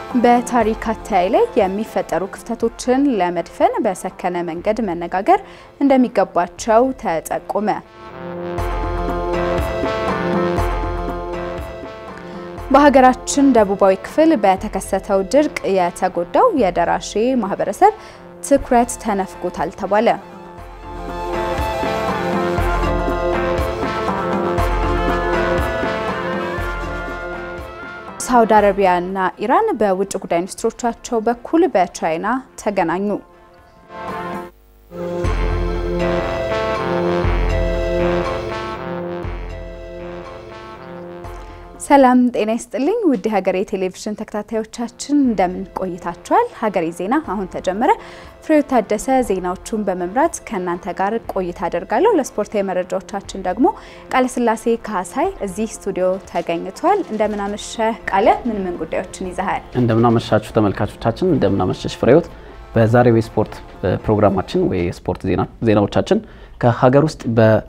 በታሪክ አተያይ ላይ የሚፈጠሩ ክፍተቶችን ለመድፈን በሰከነ መንገድ መነጋገር እንደሚገባቸው ተጠቆመ። በሀገራችን ደቡባዊ ክፍል በተከሰተው ድርቅ የተጎዳው የደራሼ ማህበረሰብ ትኩረት ተነፍጎታል ተባለ። ሳውዲ አረቢያና ኢራን በውጭ ጉዳይ ሚኒስትሮቻቸው በኩል በቻይና ተገናኙ። ሰላም ጤና ይስጥልኝ። ውድ ሀገሬ ቴሌቪዥን ተከታታዮቻችን እንደምን ቆይታችኋል? ሀገሬ ዜና አሁን ተጀመረ። ፍሬው ታደሰ ዜናዎቹን በመምራት ከእናንተ ጋር ቆይታ አደርጋለሁ። ለስፖርታዊ መረጃዎቻችን ደግሞ ቃለስላሴ ካሳይ እዚህ ስቱዲዮ ተገኝቷል። እንደምናመሸ ቃለ፣ ምን ምን ጉዳዮችን ይዘሃል? እንደምናመሻችሁ ተመልካቾቻችን፣ እንደምናመሸሽ ፍሬዎት። በዛሬው የስፖርት ፕሮግራማችን ወይ የስፖርት ዜናዎቻችን ከሀገር ውስጥ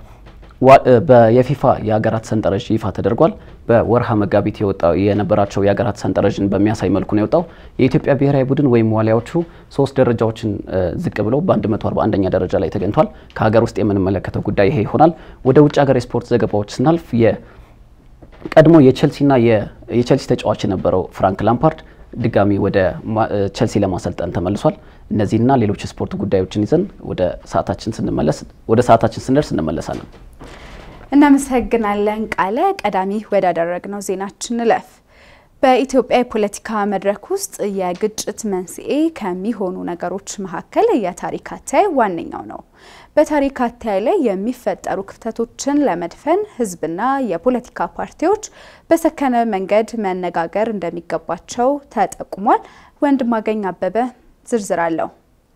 የፊፋ የሀገራት ሰንጠረዥ ይፋ ተደርጓል። በወርሃ መጋቢት የወጣው የነበራቸው የሀገራት ሰንጠረዥን በሚያሳይ መልኩ ነው የወጣው። የኢትዮጵያ ብሔራዊ ቡድን ወይም ዋሊያዎቹ ሶስት ደረጃዎችን ዝቅ ብለው በ141ኛ ደረጃ ላይ ተገኝቷል። ከሀገር ውስጥ የምንመለከተው ጉዳይ ይሄ ይሆናል። ወደ ውጭ ሀገር የስፖርት ዘገባዎች ስናልፍ የቀድሞ የቼልሲና የቼልሲ ተጫዋች የነበረው ፍራንክ ላምፓርድ ድጋሚ ወደ ቼልሲ ለማሰልጠን ተመልሷል። እነዚህና ሌሎች ስፖርት ጉዳዮችን ይዘን ወደ ሰዓታችን ስንመለስ ወደ ሰዓታችን ስንደርስ እንመለሳለን። እናመሰግናለን ቃለ። ቀዳሚ ወዳደረግነው ዜናችን እንለፍ። በኢትዮጵያ የፖለቲካ መድረክ ውስጥ የግጭት መንስኤ ከሚሆኑ ነገሮች መካከል የታሪክ አተያይ ዋነኛው ነው። በታሪክ አተያይ ላይ የሚፈጠሩ ክፍተቶችን ለመድፈን ሕዝብና የፖለቲካ ፓርቲዎች በሰከነ መንገድ መነጋገር እንደሚገባቸው ተጠቁሟል። ወንድማገኝ አበበ ዝርዝር አለው።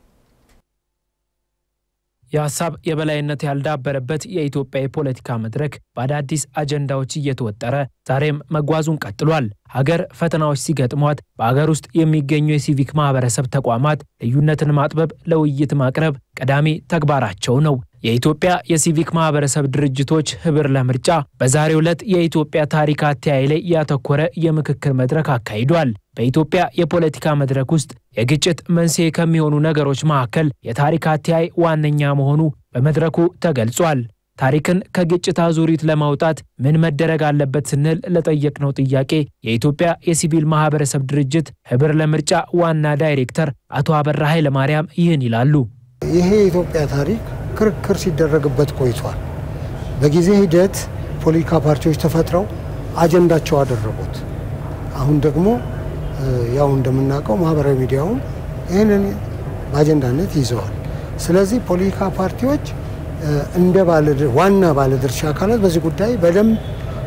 የሀሳብ የበላይነት ያልዳበረበት የኢትዮጵያ የፖለቲካ መድረክ በአዳዲስ አጀንዳዎች እየተወጠረ ዛሬም መጓዙን ቀጥሏል። ሀገር ፈተናዎች ሲገጥሟት በሀገር ውስጥ የሚገኙ የሲቪክ ማህበረሰብ ተቋማት ልዩነትን ማጥበብ፣ ለውይይት ማቅረብ ቀዳሚ ተግባራቸው ነው። የኢትዮጵያ የሲቪክ ማህበረሰብ ድርጅቶች ህብር ለምርጫ በዛሬው ዕለት የኢትዮጵያ ታሪክ አተያይ ላይ ያተኮረ የምክክር መድረክ አካሂዷል። በኢትዮጵያ የፖለቲካ መድረክ ውስጥ የግጭት መንስኤ ከሚሆኑ ነገሮች መካከል የታሪክ አተያይ ዋነኛ መሆኑ በመድረኩ ተገልጿል። ታሪክን ከግጭት አዙሪት ለማውጣት ምን መደረግ አለበት ስንል ለጠየቅነው ጥያቄ የኢትዮጵያ የሲቪል ማህበረሰብ ድርጅት ህብር ለምርጫ ዋና ዳይሬክተር አቶ አበራ ኃይለማርያም ይህን ይላሉ። ይሄ የኢትዮጵያ ታሪክ ክርክር ሲደረግበት ቆይቷል። በጊዜ ሂደት ፖለቲካ ፓርቲዎች ተፈጥረው አጀንዳቸው አደረጉት። አሁን ደግሞ ያው እንደምናውቀው ማህበራዊ ሚዲያውን ይህንን በአጀንዳነት ይዘዋል። ስለዚህ ፖለቲካ ፓርቲዎች እንደ ዋና ባለድርሻ አካላት በዚህ ጉዳይ በደንብ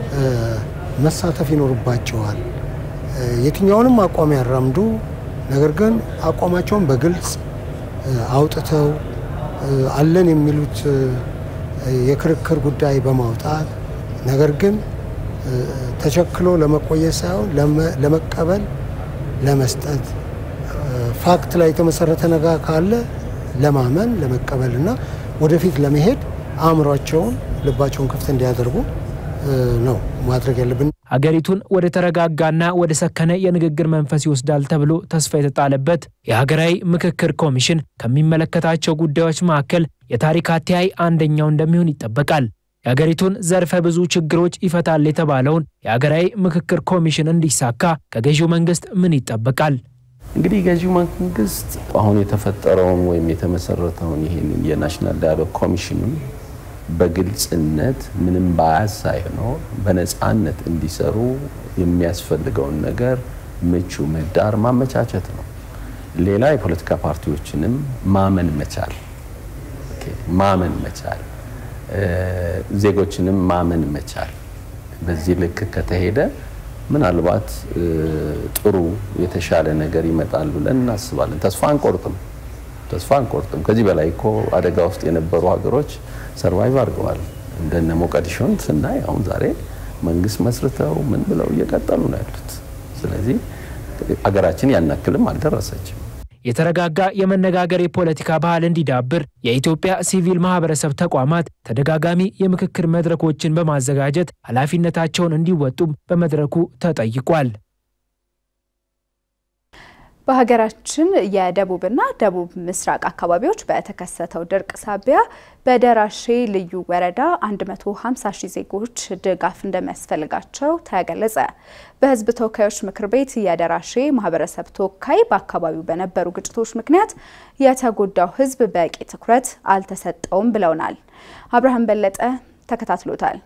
መሳተፍ ይኖርባቸዋል። የትኛውንም አቋም ያራምዱ፣ ነገር ግን አቋማቸውን በግልጽ አውጥተው አለን የሚሉት የክርክር ጉዳይ በማውጣት ነገር ግን ተቸክሎ ለመቆየት ሳይሆን ለመቀበል ለመስጠት ፋክት ላይ የተመሰረተ ነገር ካለ ለማመን ለመቀበል እና ወደፊት ለመሄድ አእምሯቸውን ልባቸውን ክፍት እንዲያደርጉ ነው ማድረግ ያለብን። ሀገሪቱን ወደ ተረጋጋና ወደ ሰከነ የንግግር መንፈስ ይወስዳል ተብሎ ተስፋ የተጣለበት የሀገራዊ ምክክር ኮሚሽን ከሚመለከታቸው ጉዳዮች መካከል የታሪክ አተያይ አንደኛው እንደሚሆን ይጠበቃል። የሀገሪቱን ዘርፈ ብዙ ችግሮች ይፈታል የተባለውን የሀገራዊ ምክክር ኮሚሽን እንዲሳካ ከገዢው መንግስት ምን ይጠበቃል? እንግዲህ ገዢው መንግስት አሁን የተፈጠረውን ወይም የተመሰረተውን ይህንን የናሽናል ዳያሎግ ኮሚሽኑን በግልጽነት ምንም ባያዝ ሳይሆን በነፃነት እንዲሰሩ የሚያስፈልገውን ነገር ምቹ ምህዳር ማመቻቸት ነው። ሌላ የፖለቲካ ፓርቲዎችንም ማመን መቻል ማመን መቻል ዜጎችንም ማመን መቻል። በዚህ ልክ ከተሄደ ምናልባት ጥሩ የተሻለ ነገር ይመጣል ብለን እናስባለን። ተስፋ አንቆርጥም፣ ተስፋ አንቆርጥም። ከዚህ በላይ እኮ አደጋ ውስጥ የነበሩ ሀገሮች ሰርቫይቭ አድርገዋል። እንደነ ሞቃዲሾን ስናይ አሁን ዛሬ መንግስት መስርተው ምን ብለው እየቀጠሉ ነው ያሉት። ስለዚህ ሀገራችን ያናክልም አልደረሰችም። የተረጋጋ የመነጋገር የፖለቲካ ባህል እንዲዳብር የኢትዮጵያ ሲቪል ማህበረሰብ ተቋማት ተደጋጋሚ የምክክር መድረኮችን በማዘጋጀት ኃላፊነታቸውን እንዲወጡም በመድረኩ ተጠይቋል። በሀገራችን የደቡብና ደቡብ ምስራቅ አካባቢዎች በተከሰተው ድርቅ ሳቢያ በደራሼ ልዩ ወረዳ 150 ሺህ ዜጎች ድጋፍ እንደሚያስፈልጋቸው ተገለጸ። በሕዝብ ተወካዮች ምክር ቤት የደራሼ ማህበረሰብ ተወካይ በአካባቢው በነበሩ ግጭቶች ምክንያት የተጎዳው ሕዝብ በቂ ትኩረት አልተሰጠውም ብለውናል። አብርሃም በለጠ ተከታትሎታል።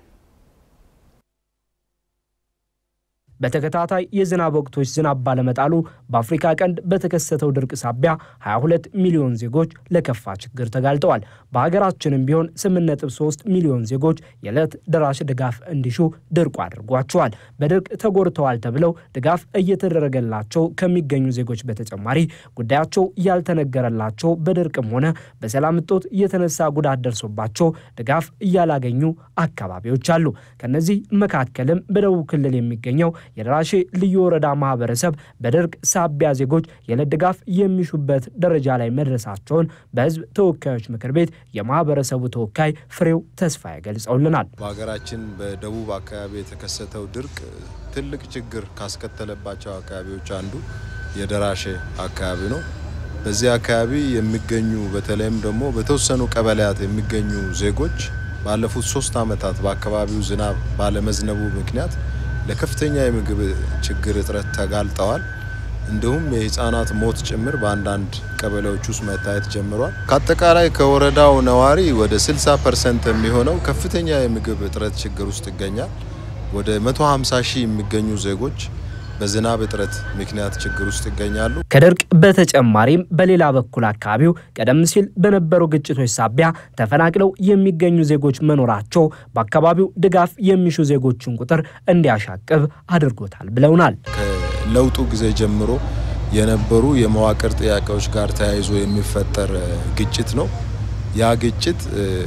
በተከታታይ የዝናብ ወቅቶች ዝናብ ባለመጣሉ በአፍሪካ ቀንድ በተከሰተው ድርቅ ሳቢያ 22 ሚሊዮን ዜጎች ለከፋ ችግር ተጋልጠዋል። በሀገራችንም ቢሆን 8.3 ሚሊዮን ዜጎች የዕለት ደራሽ ድጋፍ እንዲሹ ድርቁ አድርጓቸዋል። በድርቅ ተጎድተዋል ተብለው ድጋፍ እየተደረገላቸው ከሚገኙ ዜጎች በተጨማሪ ጉዳያቸው ያልተነገረላቸው በድርቅም ሆነ በሰላም እጦት የተነሳ ጉዳት ደርሶባቸው ድጋፍ እያላገኙ አካባቢዎች አሉ። ከነዚህ መካከልም በደቡብ ክልል የሚገኘው የደራሼ ልዩ ወረዳ ማህበረሰብ በድርቅ ሳቢያ ዜጎች የዕለት ድጋፍ የሚሹበት ደረጃ ላይ መድረሳቸውን በሕዝብ ተወካዮች ምክር ቤት የማህበረሰቡ ተወካይ ፍሬው ተስፋዬ ገልጸውልናል። በሀገራችን በደቡብ አካባቢ የተከሰተው ድርቅ ትልቅ ችግር ካስከተለባቸው አካባቢዎች አንዱ የደራሼ አካባቢ ነው። በዚህ አካባቢ የሚገኙ በተለይም ደግሞ በተወሰኑ ቀበሌያት የሚገኙ ዜጎች ባለፉት ሶስት ዓመታት በአካባቢው ዝናብ ባለመዝነቡ ምክንያት ለከፍተኛ የምግብ ችግር እጥረት ተጋልጠዋል። እንዲሁም የህፃናት ሞት ጭምር በአንዳንድ ቀበሌዎች ውስጥ መታየት ጀምሯል። ከአጠቃላይ ከወረዳው ነዋሪ ወደ 60 ፐርሰንት የሚሆነው ከፍተኛ የምግብ እጥረት ችግር ውስጥ ይገኛል። ወደ 150 ሺህ የሚገኙ ዜጎች በዝናብ እጥረት ምክንያት ችግር ውስጥ ይገኛሉ። ከድርቅ በተጨማሪም በሌላ በኩል አካባቢው ቀደም ሲል በነበሩ ግጭቶች ሳቢያ ተፈናቅለው የሚገኙ ዜጎች መኖራቸው በአካባቢው ድጋፍ የሚሹ ዜጎችን ቁጥር እንዲያሻቅብ አድርጎታል ብለውናል። ከለውጡ ጊዜ ጀምሮ የነበሩ የመዋቅር ጥያቄዎች ጋር ተያይዞ የሚፈጠር ግጭት ነው። ያ ግጭት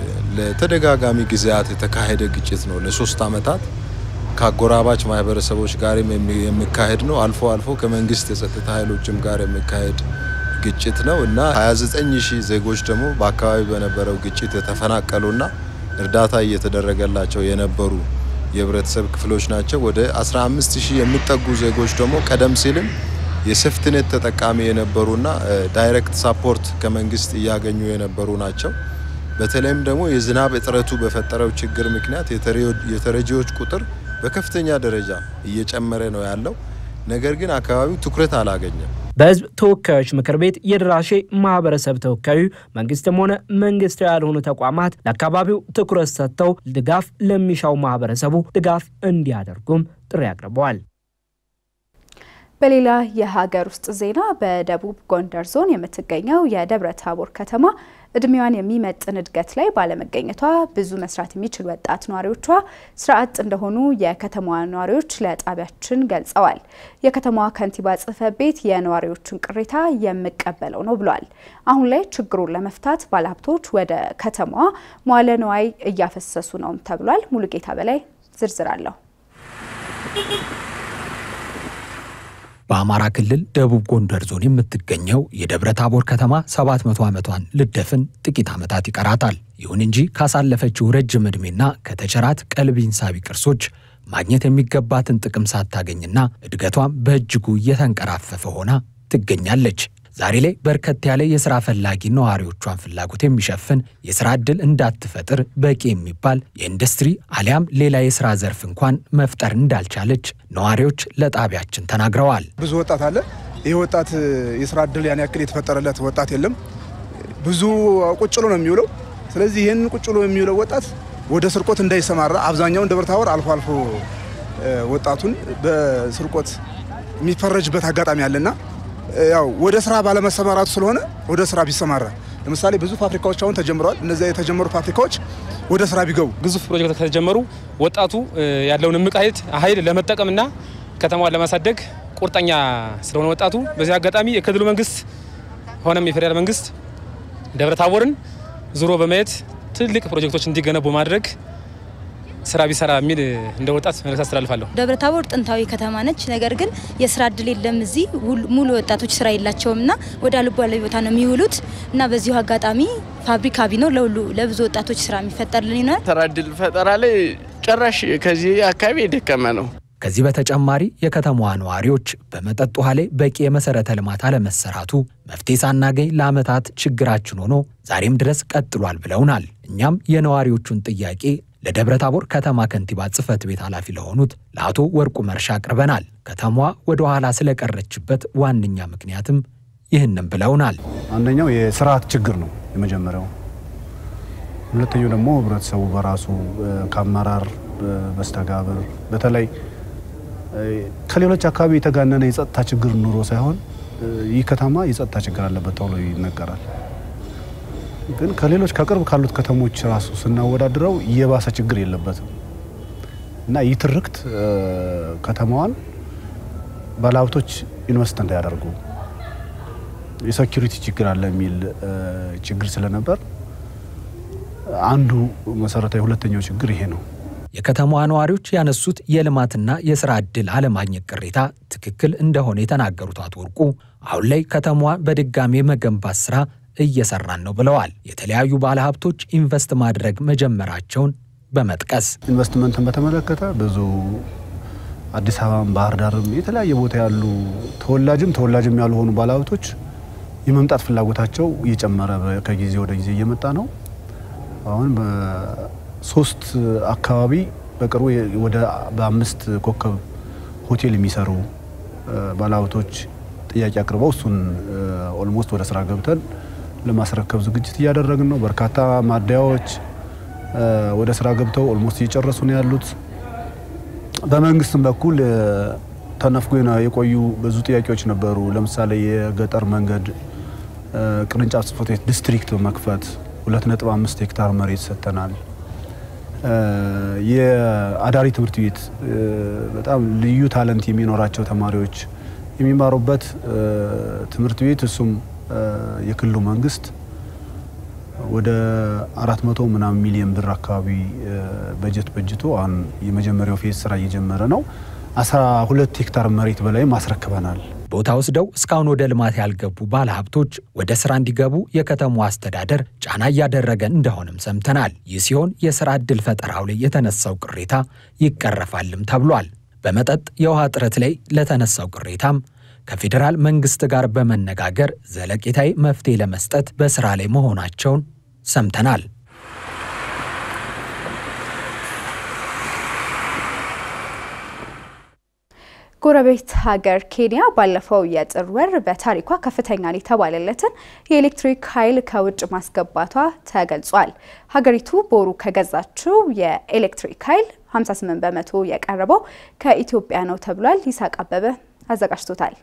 ለተደጋጋሚ ጊዜያት የተካሄደ ግጭት ነው። ለሶስት ዓመታት ከአጎራባች ማህበረሰቦች ጋርም የሚካሄድ ነው። አልፎ አልፎ ከመንግስት የጸጥታ ኃይሎችም ጋር የሚካሄድ ግጭት ነው እና 29 ሺህ ዜጎች ደግሞ በአካባቢ በነበረው ግጭት የተፈናቀሉና እርዳታ እየተደረገላቸው የነበሩ የህብረተሰብ ክፍሎች ናቸው። ወደ 15 ሺህ የሚጠጉ ዜጎች ደግሞ ቀደም ሲልም የሴፍትኔት ተጠቃሚ የነበሩና ዳይሬክት ሳፖርት ከመንግስት እያገኙ የነበሩ ናቸው። በተለይም ደግሞ የዝናብ እጥረቱ በፈጠረው ችግር ምክንያት የተረጂዎች ቁጥር በከፍተኛ ደረጃ እየጨመረ ነው ያለው። ነገር ግን አካባቢው ትኩረት አላገኘም። በህዝብ ተወካዮች ምክር ቤት የደራሼ ማህበረሰብ ተወካዩ መንግስትም ሆነ መንግስታዊ ያልሆኑ ተቋማት ለአካባቢው ትኩረት ሰጥተው ድጋፍ ለሚሻው ማህበረሰቡ ድጋፍ እንዲያደርጉም ጥሪ አቅርበዋል። በሌላ የሀገር ውስጥ ዜና በደቡብ ጎንደር ዞን የምትገኘው የደብረ ታቦር ከተማ እድሜዋን የሚመጥን እድገት ላይ ባለመገኘቷ ብዙ መስራት የሚችል ወጣት ነዋሪዎቿ ስራ አጥ እንደሆኑ የከተማዋ ነዋሪዎች ለጣቢያችን ገልጸዋል። የከተማዋ ከንቲባ ጽሕፈት ቤት የነዋሪዎችን ቅሬታ የሚቀበለው ነው ብሏል። አሁን ላይ ችግሩን ለመፍታት ባለሀብቶች ወደ ከተማዋ መዋለ ንዋይ እያፈሰሱ ነውም ተብሏል። ሙሉጌታ በላይ ዝርዝር አለሁ። በአማራ ክልል ደቡብ ጎንደር ዞን የምትገኘው የደብረ ታቦር ከተማ 700 ዓመቷን ልደፍን ጥቂት ዓመታት ይቀራታል። ይሁን እንጂ ካሳለፈችው ረጅም ዕድሜና ከተቸራት ቀልቢን ሳቢ ቅርሶች ማግኘት የሚገባትን ጥቅም ሳታገኝና እድገቷም በእጅጉ እየተንቀራፈፈ ሆና ትገኛለች። ዛሬ ላይ በርከት ያለ የሥራ ፈላጊ ነዋሪዎቿን ፍላጎት የሚሸፍን የሥራ ዕድል እንዳትፈጥር በቂ የሚባል የኢንዱስትሪ አሊያም ሌላ የሥራ ዘርፍ እንኳን መፍጠር እንዳልቻለች ነዋሪዎች ለጣቢያችን ተናግረዋል። ብዙ ወጣት አለ። ይህ ወጣት የሥራ ዕድል ያን ያክል የተፈጠረለት ወጣት የለም። ብዙ ቁጭ ብሎ ነው የሚውለው። ስለዚህ ይህንን ቁጭ ብሎ የሚውለው ወጣት ወደ ስርቆት እንዳይሰማራ አብዛኛውን ደብረ ታቦር አልፎ አልፎ ወጣቱን በስርቆት የሚፈረጅበት አጋጣሚ አለና ያው ወደ ስራ ባለመሰማራቱ ስለሆነ ወደ ስራ ቢሰማራ ለምሳሌ ብዙ ፋብሪካዎች አሁን ተጀምረዋል። እነዚያ የተጀመሩ ፋብሪካዎች ወደ ስራ ቢገቡ ግዙፍ ፕሮጀክት ከተጀመሩ ወጣቱ ያለውን እምቅ ኃይል ለመጠቀምና ከተማዋን ለማሳደግ ቁርጠኛ ስለሆነ ወጣቱ በዚህ አጋጣሚ የክልሉ መንግስት ሆነም የፌዴራል መንግስት ደብረ ታቦርን ዙሮ በማየት ትልቅ ፕሮጀክቶች እንዲገነቡ ማድረግ ስራ ቢሰራ የሚል እንደ ወጣት መልእክት አስተላልፋለሁ። ደብረ ታቦር ጥንታዊ ከተማ ነች። ነገር ግን የስራ እድል የለም። እዚህ ሙሉ ወጣቶች ስራ የላቸውም እና ወደ አልባሌ ቦታ ነው የሚውሉት እና በዚሁ አጋጣሚ ፋብሪካ ቢኖር ለሁሉ ለብዙ ወጣቶች ስራ የሚፈጠርልን ይሆናል። ስራ እድል ፈጠራ ላይ ጭራሽ ከዚህ አካባቢ የደከመ ነው። ከዚህ በተጨማሪ የከተማዋ ነዋሪዎች በመጠጥ ውሃ ላይ በቂ የመሠረተ ልማት አለመሰራቱ መፍትሄ ሳናገኝ ለዓመታት ችግራችን ሆኖ ዛሬም ድረስ ቀጥሏል ብለውናል። እኛም የነዋሪዎቹን ጥያቄ ለደብረ ታቦር ከተማ ከንቲባ ጽሕፈት ቤት ኃላፊ ለሆኑት ለአቶ ወርቁ መርሻ አቅርበናል። ከተማዋ ወደ ኋላ ስለቀረችበት ዋነኛ ምክንያትም ይህንም ብለውናል። አንደኛው የስርዓት ችግር ነው የመጀመሪያው። ሁለተኛው ደግሞ ህብረተሰቡ በራሱ ከአመራር በስተጋብር በተለይ ከሌሎች አካባቢ የተጋነነ የጸጥታ ችግር ኑሮ ሳይሆን ይህ ከተማ የጸጥታ ችግር አለበት ተብሎ ይነገራል። ግን ከሌሎች ከቅርብ ካሉት ከተሞች ራሱ ስናወዳድረው የባሰ ችግር የለበትም እና ይህ ትርክት ከተማዋን ባለሀብቶች ኢንቨስት እንዳያደርጉ የሴኪሪቲ ችግር አለ የሚል ችግር ስለነበር አንዱ መሰረታዊ ሁለተኛው ችግር ይሄ ነው። የከተማዋ ነዋሪዎች ያነሱት የልማትና የስራ ዕድል አለማግኘት ቅሬታ ትክክል እንደሆነ የተናገሩት አቶ ወርቁ አሁን ላይ ከተማዋ በድጋሚ የመገንባት ስራ እየሰራን ነው ብለዋል። የተለያዩ ባለሀብቶች ኢንቨስት ማድረግ መጀመራቸውን በመጥቀስ ኢንቨስትመንትን በተመለከተ ብዙ አዲስ አበባም ባህር ዳርም የተለያየ ቦታ ያሉ ተወላጅም ተወላጅም ያልሆኑ ባለሀብቶች የመምጣት ፍላጎታቸው እየጨመረ ከጊዜ ወደ ጊዜ እየመጣ ነው። አሁን በሶስት አካባቢ በቅርቡ ወደ በአምስት ኮከብ ሆቴል የሚሰሩ ባለሀብቶች ጥያቄ አቅርበው እሱን ኦልሞስት ወደ ስራ ገብተን ለማስረከብ ዝግጅት እያደረግን ነው። በርካታ ማደያዎች ወደ ስራ ገብተው ኦልሞስት እየጨረሱ ነው ያሉት። በመንግስትም በኩል ተነፍጎ የቆዩ ብዙ ጥያቄዎች ነበሩ። ለምሳሌ የገጠር መንገድ ቅርንጫፍ ጽሕፈት ቤት ዲስትሪክት መክፈት 2.5 ሄክታር መሬት ሰጥተናል። የአዳሪ ትምህርት ቤት በጣም ልዩ ታለንት የሚኖራቸው ተማሪዎች የሚማሩበት ትምህርት ቤት እሱም የክልሉ መንግስት ወደ 400 ምናምን ሚሊዮን ብር አካባቢ በጀት በጅቶ አሁን የመጀመሪያው ፌዝ ስራ እየጀመረ ነው። 12 ሄክታር መሬት በላይ ማስረክበናል። ቦታ ወስደው እስካሁን ወደ ልማት ያልገቡ ባለሀብቶች ወደ ስራ እንዲገቡ የከተማዋ አስተዳደር ጫና እያደረገ እንደሆነም ሰምተናል። ይህ ሲሆን የስራ ዕድል ፈጠራው ላይ የተነሳው ቅሬታ ይቀረፋልም ተብሏል። በመጠጥ የውሃ እጥረት ላይ ለተነሳው ቅሬታም ከፌዴራል መንግስት ጋር በመነጋገር ዘለቄታዊ መፍትሄ ለመስጠት በስራ ላይ መሆናቸውን ሰምተናል። ጎረቤት ሀገር ኬንያ ባለፈው የጥር ወር በታሪኳ ከፍተኛ የተባለለትን የኤሌክትሪክ ኃይል ከውጭ ማስገባቷ ተገልጿል። ሀገሪቱ በወሩ ከገዛችው የኤሌክትሪክ ኃይል 58 በመቶ የቀረበው ከኢትዮጵያ ነው ተብሏል። ይሳቅ አበበ አዘጋጅቶታል።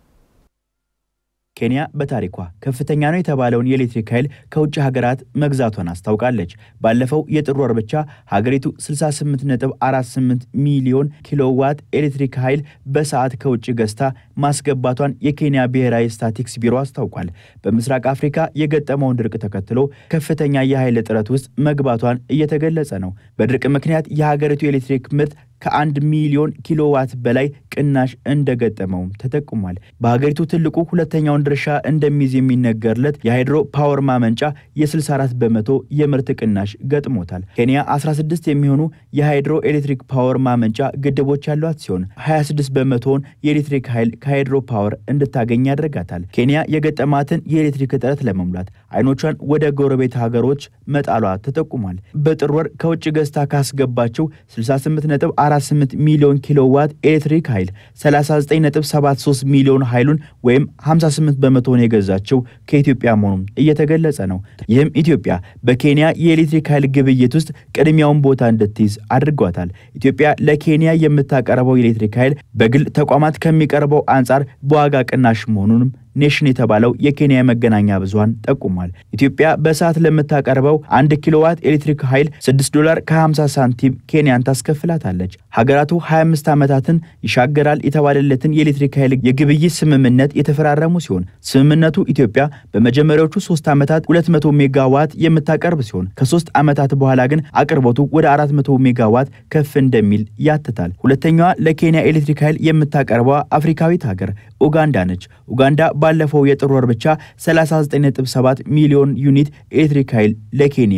ኬንያ በታሪኳ ከፍተኛ ነው የተባለውን የኤሌክትሪክ ኃይል ከውጭ ሀገራት መግዛቷን አስታውቃለች። ባለፈው የጥር ወር ብቻ ሀገሪቱ 68.48 ሚሊዮን ኪሎዋት ኤሌክትሪክ ኃይል በሰዓት ከውጭ ገዝታ ማስገባቷን የኬንያ ብሔራዊ ስታቲክስ ቢሮ አስታውቋል። በምስራቅ አፍሪካ የገጠመውን ድርቅ ተከትሎ ከፍተኛ የኃይል እጥረት ውስጥ መግባቷን እየተገለጸ ነው። በድርቅ ምክንያት የሀገሪቱ የኤሌክትሪክ ምርት ከአንድ ሚሊዮን ኪሎዋት በላይ ቅናሽ እንደገጠመውም ተጠቁሟል። በሀገሪቱ ትልቁ ሁለተኛውን ድርሻ እንደሚይዝ የሚነገርለት የሃይድሮ ፓወር ማመንጫ የ64 በመቶ የምርት ቅናሽ ገጥሞታል። ኬንያ 16 የሚሆኑ የሃይድሮ ኤሌክትሪክ ፓወር ማመንጫ ግድቦች ያሏት ሲሆን 26 በመቶውን የኤሌክትሪክ ኃይል ከሃይድሮ ፓወር እንድታገኝ ያደርጋታል። ኬንያ የገጠማትን የኤሌክትሪክ እጥረት ለመሙላት አይኖቿን ወደ ጎረቤት ሀገሮች መጣሏ ተጠቁሟል። በጥር ወር ከውጭ ገዝታ ካስገባቸው 68 48 ሚሊዮን ኪሎዋት ኤሌክትሪክ ኃይል 39.73 ሚሊዮን ኃይሉን ወይም 58 በመቶውን የገዛቸው ከኢትዮጵያ መሆኑም እየተገለጸ ነው። ይህም ኢትዮጵያ በኬንያ የኤሌክትሪክ ኃይል ግብይት ውስጥ ቅድሚያውን ቦታ እንድትይዝ አድርጓታል። ኢትዮጵያ ለኬንያ የምታቀርበው የኤሌክትሪክ ኃይል በግል ተቋማት ከሚቀርበው አንጻር በዋጋ ቅናሽ መሆኑንም ኔሽን የተባለው የኬንያ መገናኛ ብዙሃን ጠቁሟል። ኢትዮጵያ በሰዓት ለምታቀርበው አንድ ኪሎዋት ኤሌክትሪክ ኃይል 6 ዶላር ከ50 ሳንቲም ኬንያን ታስከፍላታለች። ሀገራቱ 25 ዓመታትን ይሻገራል የተባለለትን የኤሌክትሪክ ኃይል የግብይት ስምምነት የተፈራረሙ ሲሆን ስምምነቱ ኢትዮጵያ በመጀመሪያዎቹ ሶስት ዓመታት 200 ሜጋዋት የምታቀርብ ሲሆን ከሶስት ዓመታት በኋላ ግን አቅርቦቱ ወደ 400 ሜጋዋት ከፍ እንደሚል ያትታል። ሁለተኛዋ ለኬንያ ኤሌክትሪክ ኃይል የምታቀርበው አፍሪካዊት ሀገር ኡጋንዳ ነች። ኡጋንዳ ባለፈው የጥር ወር ብቻ 39.7 ሚሊዮን ዩኒት ኤሌክትሪክ ኃይል ለኬንያ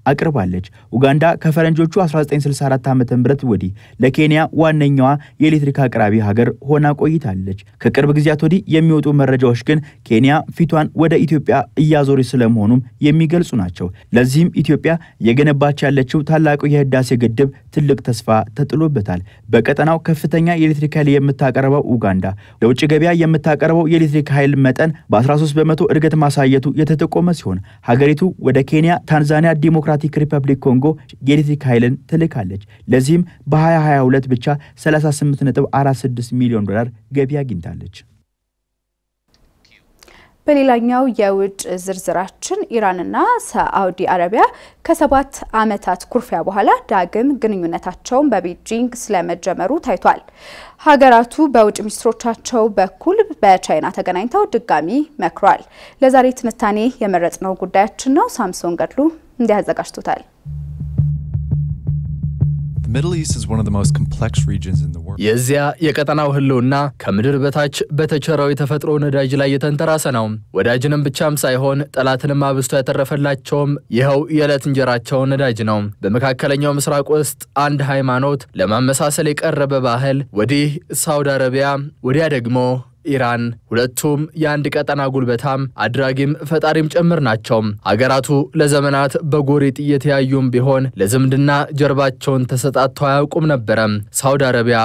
አቅርባለች። ኡጋንዳ ከፈረንጆቹ 1964 ዓ ም ወዲህ ለኬንያ ዋነኛዋ የኤሌክትሪክ አቅራቢ ሀገር ሆና ቆይታለች። ከቅርብ ጊዜያት ወዲህ የሚወጡ መረጃዎች ግን ኬንያ ፊቷን ወደ ኢትዮጵያ እያዞረች ስለመሆኑም የሚገልጹ ናቸው። ለዚህም ኢትዮጵያ የገነባች ያለችው ታላቁ የህዳሴ ግድብ ትልቅ ተስፋ ተጥሎበታል። በቀጠናው ከፍተኛ የኤሌክትሪክ ኃይል የምታቀርበው ኡጋንዳ ለውጭ ገበያ የምታቀርበው የኤሌክትሪክ ኃይል መጠን በ13 በመቶ እድገት ማሳየቱ የተጠቆመ ሲሆን ሀገሪቱ ወደ ኬንያ፣ ታንዛኒያ፣ ዲሞክራቲክ ሪፐብሊክ ኮንጎ የኤሌክትሪክ ኃይልን ትልካለች። ለዚህም በ2022 ብቻ 38.46 ሚሊዮን ዶላር ገቢ አግኝታለች። በሌላኛው የውጭ ዝርዝራችን ኢራንና ሳዑዲ አረቢያ ከሰባት ዓመታት ኩርፊያ በኋላ ዳግም ግንኙነታቸውን በቤጂንግ ስለመጀመሩ ታይቷል። ሀገራቱ በውጭ ሚኒስትሮቻቸው በኩል በቻይና ተገናኝተው ድጋሚ መክሯል። ለዛሬ ትንታኔ የመረጥነው ጉዳያችን ነው። ሳምሶን ገድሉ እንዲህ አዘጋጅቶታል። የዚያ የቀጠናው ህልውና ከምድር በታች በተቸረው የተፈጥሮ ነዳጅ ላይ የተንተራሰ ነው። ወዳጅንም ብቻም ሳይሆን ጠላትንም አብዝቶ ያተረፈላቸውም ይኸው የዕለት እንጀራቸው ነዳጅ ነው። በመካከለኛው ምስራቅ ውስጥ አንድ ሃይማኖት ለማመሳሰል የቀረበ ባህል፣ ወዲህ ሳውዲ አረቢያ፣ ወዲያ ደግሞ ኢራን ሁለቱም የአንድ ቀጠና ጉልበታም አድራጊም ፈጣሪም ጭምር ናቸው። አገራቱ ለዘመናት በጎሪጥ እየተያዩም ቢሆን ለዝምድና ጀርባቸውን ተሰጣጥተው አያውቁም ነበረ። ሳውዲ አረቢያ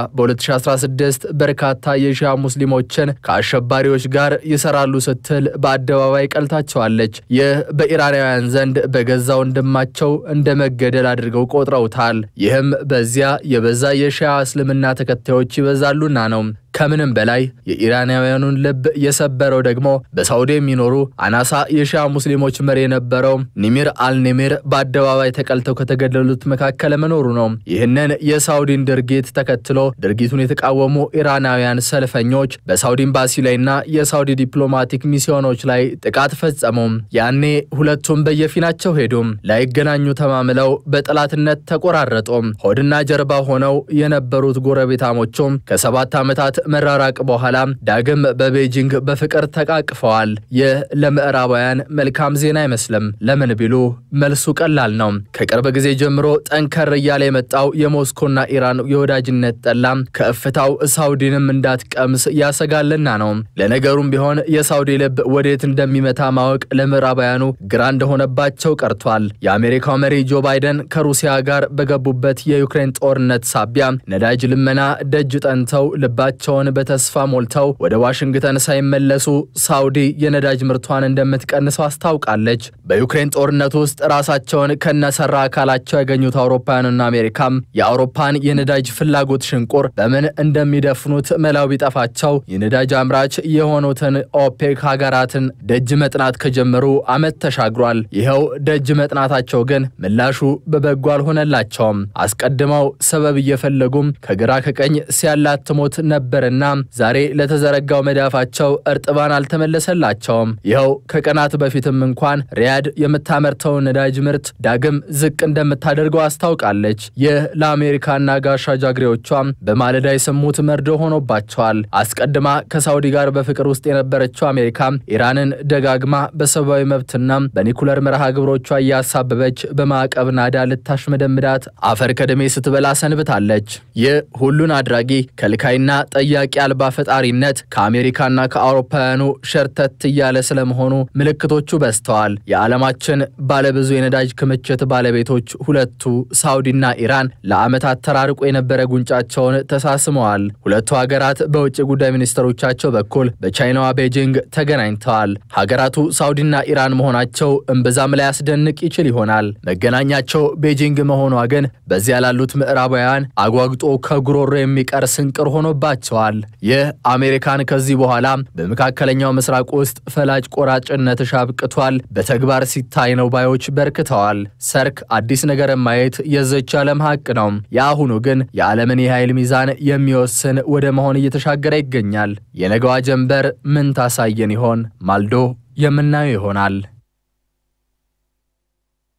በ2016 በርካታ የሺያ ሙስሊሞችን ከአሸባሪዎች ጋር ይሰራሉ ስትል በአደባባይ ቀልታቸዋለች። ይህ በኢራናውያን ዘንድ በገዛ ወንድማቸው እንደ መገደል አድርገው ቆጥረውታል። ይህም በዚያ የበዛ የሺያ እስልምና ተከታዮች ይበዛሉና ነው። ከምንም በላይ የኢራናውያኑን ልብ የሰበረው ደግሞ በሳውዲ የሚኖሩ አናሳ የሺያ ሙስሊሞች መሪ የነበረው ኒሚር አልኒሚር በአደባባይ ተቀልተው ከተገደሉት መካከል መኖሩ ነው። ይህንን የሳውዲን ድርጊት ተከትሎ ድርጊቱን የተቃወሙ ኢራናውያን ሰልፈኞች በሳውዲ ኤምባሲ ላይና የሳውዲ ዲፕሎማቲክ ሚስዮኖች ላይ ጥቃት ፈጸሙ። ያኔ ሁለቱም በየፊናቸው ሄዱ። ላይገናኙ ተማምለው በጠላትነት ተቆራረጡ። ሆድና ጀርባ ሆነው የነበሩት ጎረቤታሞቹም ከሰባት ዓመታት መራራቅ በኋላ ዳግም በቤጂንግ በፍቅር ተቃቅፈዋል። ይህ ለምዕራባውያን መልካም ዜና አይመስልም። ለምን ቢሉ መልሱ ቀላል ነው። ከቅርብ ጊዜ ጀምሮ ጠንከር እያለ የመጣው የሞስኮና ኢራን የወዳጅነት ጠላ ከእፍታው ሳውዲንም እንዳትቀምስ ያሰጋልና ነው። ለነገሩም ቢሆን የሳውዲ ልብ ወዴት እንደሚመታ ማወቅ ለምዕራባውያኑ ግራ እንደሆነባቸው ቀርቷል። የአሜሪካው መሪ ጆ ባይደን ከሩሲያ ጋር በገቡበት የዩክሬን ጦርነት ሳቢያ ነዳጅ ልመና ደጅ ጠንተው ልባቸው ቸውን በተስፋ ሞልተው ወደ ዋሽንግተን ሳይመለሱ ሳውዲ የነዳጅ ምርቷን እንደምትቀንሰው አስታውቃለች። በዩክሬን ጦርነት ውስጥ ራሳቸውን ከነሰራ አካላቸው ያገኙት አውሮፓውያንና አሜሪካም የአውሮፓን የነዳጅ ፍላጎት ሽንቁር በምን እንደሚደፍኑት መላው ቢጠፋቸው የነዳጅ አምራች የሆኑትን ኦፔክ ሀገራትን ደጅ መጥናት ከጀመሩ ዓመት ተሻግሯል። ይኸው ደጅ መጥናታቸው ግን ምላሹ በበጎ አልሆነላቸውም። አስቀድመው ሰበብ እየፈለጉም ከግራ ከቀኝ ሲያላትሙት ነበርና ዛሬ ለተዘረጋው መዳፋቸው እርጥባን አልተመለሰላቸውም። ይኸው ከቀናት በፊትም እንኳን ሪያድ የምታመርተውን ነዳጅ ምርት ዳግም ዝቅ እንደምታደርገው አስታውቃለች። ይህ ለአሜሪካና ጋሻ ጃግሬዎቿም በማለዳ የሰሙት መርዶ ሆኖባቸዋል። አስቀድማ ከሳውዲ ጋር በፍቅር ውስጥ የነበረችው አሜሪካ ኢራንን ደጋግማ በሰብአዊ መብትና በኒኩለር መርሃ ግብሮቿ እያሳበበች በማዕቀብ ናዳ ልታሽመደምዳት አፈር ከደሜ ስትበላ ሰንብታለች። ይህ ሁሉን አድራጊ ከልካይና ጠያቂ አልባ ፈጣሪነት ከአሜሪካና ከአውሮፓውያኑ ሸርተት እያለ ስለመሆኑ ምልክቶቹ በዝተዋል። የዓለማችን ባለብዙ የነዳጅ ክምችት ባለቤቶች ሁለቱ ሳውዲና ኢራን ለዓመታት ተራርቆ የነበረ ጉንጫቸውን ተሳስመዋል። ሁለቱ ሀገራት በውጭ ጉዳይ ሚኒስትሮቻቸው በኩል በቻይናዋ ቤጂንግ ተገናኝተዋል። ሀገራቱ ሳውዲና ኢራን መሆናቸው እምብዛም ላይ ያስደንቅ ይችል ይሆናል። መገናኛቸው ቤጂንግ መሆኗ ግን በዚያ ላሉት ምዕራባውያን አጓግጦ ከጉሮሮ የሚቀር ስንቅር ሆኖባቸዋል። ይህ አሜሪካን ከዚህ በኋላ በመካከለኛው ምስራቅ ውስጥ ፈላጭ ቆራጭነትሽ አብቅቷል፣ በተግባር ሲታይ ነው ባዮች በርክተዋል። ሰርክ አዲስ ነገር ማየት የዘች ዓለም ሀቅ ነው። የአሁኑ ግን የዓለምን የኃይል ሚዛን የሚወስን ወደ መሆን እየተሻገረ ይገኛል። የነገዋ ጀንበር ምን ታሳየን ይሆን? ማልዶ የምናየው ይሆናል።